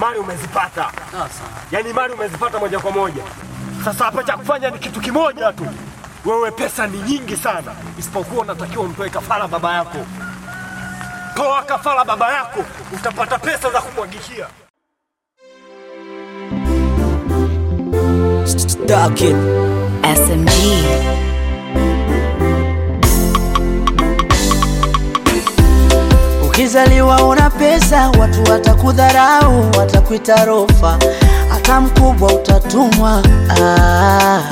mali umezipata, yaani mali umezipata moja kwa moja. Sasa hapa cha kufanya ni kitu kimoja tu, wewe pesa ni nyingi sana, isipokuwa unatakiwa umtoe kafara baba yako. Toa kafara baba yako, utapata pesa za kumwagikia. Stuck it. SMG. Ukizaliwa una pesa, watu watakudharau, watakuita rofa, hata mkubwa utatumwa. Ah.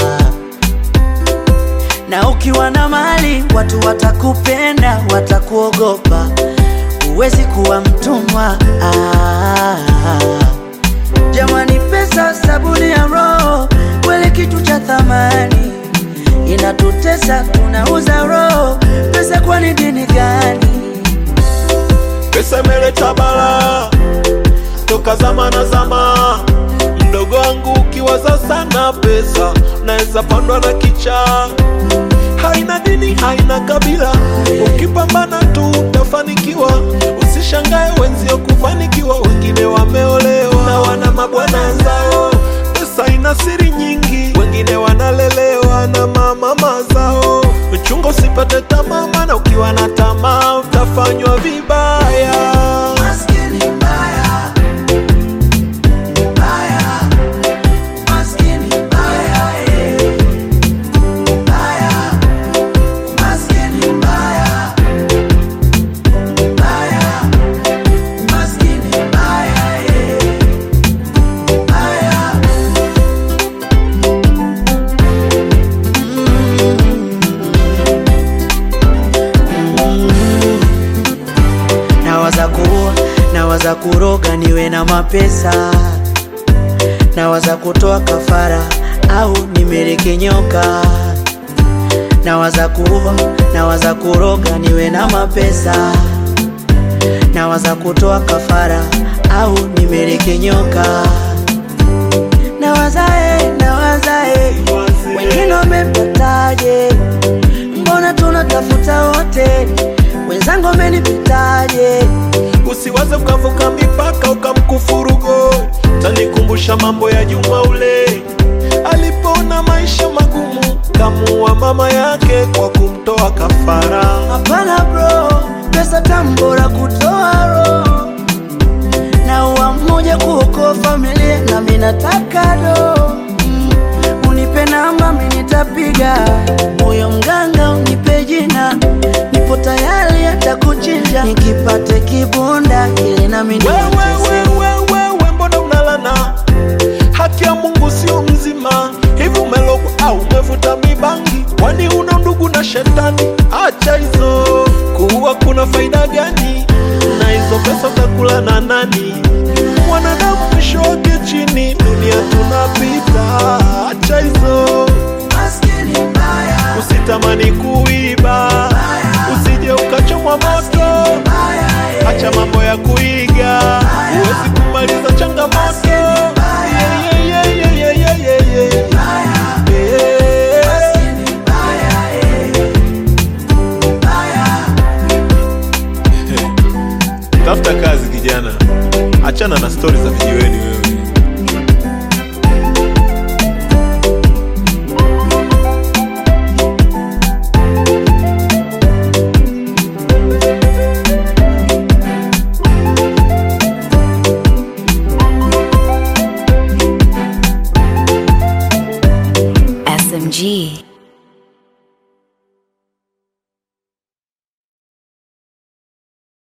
Na ukiwa na mali, watu watakupenda, watakuogopa, huwezi kuwa mtumwa. Ah. Jamani, pesa sabuni ya roho, kweli kitu cha thamani, inatutesa, tunauza roho. Pesa kwani dini gani? Pesa imeleta bala toka zama na zama. Mdogo wangu ukiwaza sana pesa, naweza pandwa na kichaa. Haina dini, haina kabila, ukipambana tu utafanikiwa. Usishangae wenzio kufanikiwa, wengine wameolewa na wana mabwana zao. Pesa ina siri nyingi, wengine wanalelewa na mamama zao. Uchunga usipate tamaa, maana ukiwa na tamaa utafanywa vibaya. Maskini mbaya, mbaya, maskini mbaya, eh. Mbaya, maskini mbaya, mbaya, maskini mbaya, eh. Mbaya. Nawaza kuua, nawaza kuroga niwe na mapesa, nawaza kutoa kafara au nimeleke nyoka. Nawaza kuua, nawaza kuroga niwe na mapesa, nawaza kutoa kafara au nimeleke nyoka. Nawaza eh, nawaza eh, wengine wamepataje? Mbona tunatafuta wote, wenzangu wamenipitaje? Usiwaze ukavuka mipaka ukamkufuru God. Tanikumbusha mambo ya Juma ule alipoona maisha magumu, kamuua mama yake kwa kumtoa kafara. Hapana bro, pesa tambora kutoa roho na uwa mmoja kuokoa familia, na mimi nataka do mm, unipe namba mimi nitapiga, moyo mganga unipe jina, nipo tayari hata kuchinja, nikipate kibunda ili nami Wewe, nitese. wewe, wewe, mbona unalana? Haki ya Mungu sio mzima hivi, umelogwa au umevuta mibangi? Kwani una ndugu na shetani? Acha hizo, kuua kuna faida gani? Na hizo pesa utakula na nani? Mwanadamu mwisho wake chini, dunia tunapita. Acha hizo, Maskini mbaya, usitamani kuiba, usije ukachomwa moto. Acha mambo ya kuiga, huwezi kumaliza changamoto. Yeah, yeah, yeah, yeah, yeah, yeah, yeah, yeah. Tafuta kazi kijana, achana na stori za vijiweni wewe. SMG.